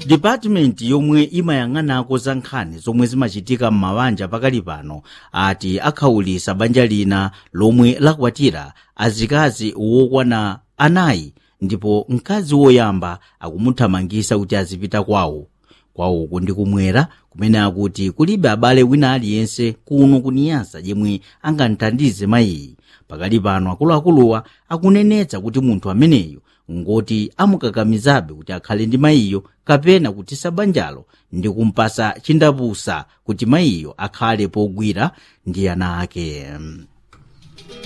dipatimenti yomwe imayang'anako za nkhani zomwe zimachitika m'mabanja pakali pano ati akhawulitsa banja lina lomwe lakwatira azikazi wokwana anayi ndipo mkazi woyamba akumuthamangitsa kuti azipita kwawo kwawoko ndi kumwera kumene akuti kulibe abale wina aliyense kuno kuniyasa yemwe angamthandize mayiyi pakali pano akuluakuluwa akunenetsa kuti munthu ameneyo ngoti amukakamizabe kuti akhale ndi mayiyo kapena kutisa banjalo ndi kumpasa chindapusa kuti mayiyo akhale pogwira ndi ana ake